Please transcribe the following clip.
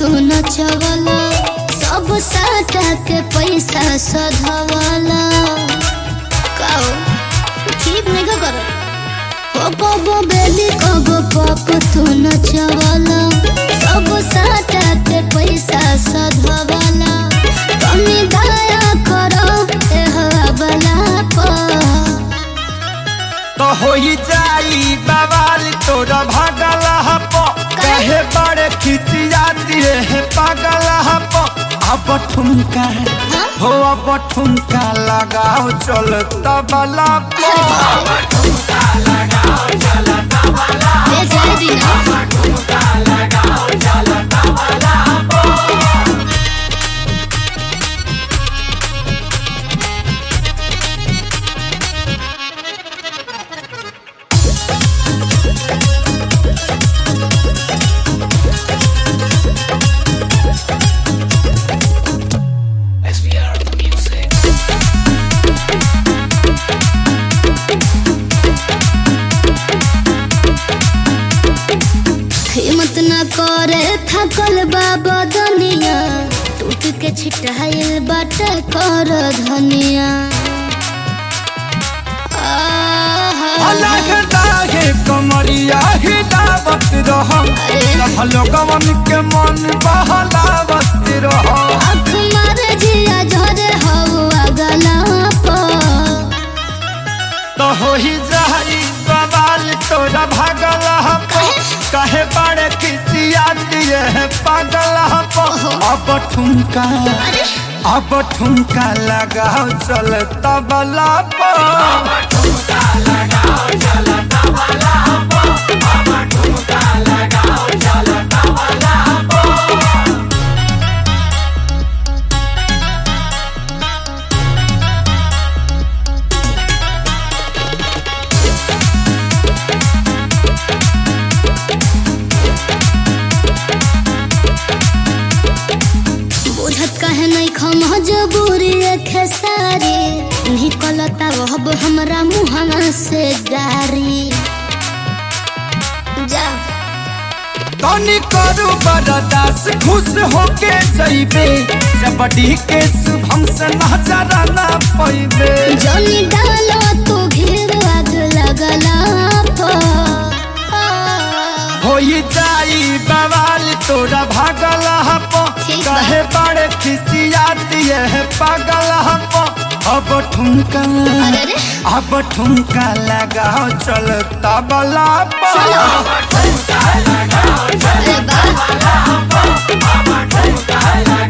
तू नचवला सब साटा के पैसा सधवला काओ ठीक नहीं का करो ओ कबो बेली कबो पप तू नचवला सब साटा के पैसा सधवला कमी दया करो ए हवाला पर तो होई जाई बवाल तोरा भागल हपो कहे बड़े खिसियाती है पागल हपो अब ठुमका हो अब ठुमका लगाओ चल तबला पो ले जाए दीना हिम्मत न करे थकल बाबा दुनिया टूट के छिटाइल बाट कर धनिया आहा। अलग लागे कमरिया हिलावत रहो सब लोगवन के मन बहलावत रहो आँख मारे जिया झरे हवा गला पर तो होई जाई बवाल तोरा भागल हपो कहे बड़े खिसियाती है पागल हपो अब ठुमका अब ठुमका लगाओ चल तबला पो बुझत कहे नहीं खम जबूरी खेसारी निकलता वहब हमरा मुहना से गारी जा तनी करू बरदास खुश होके जइबे जबड़ी के शुभम से नजर ना पैबे जनी डालो तू घेर आग लगला पर होई जाई बवाल तोरा भागल हपो ठीक बा। कहे बड़े खिसियाती है पागल हपो अब ठुमका अरे रे अब ठुमका लगाओ चल तबला पो अरे बा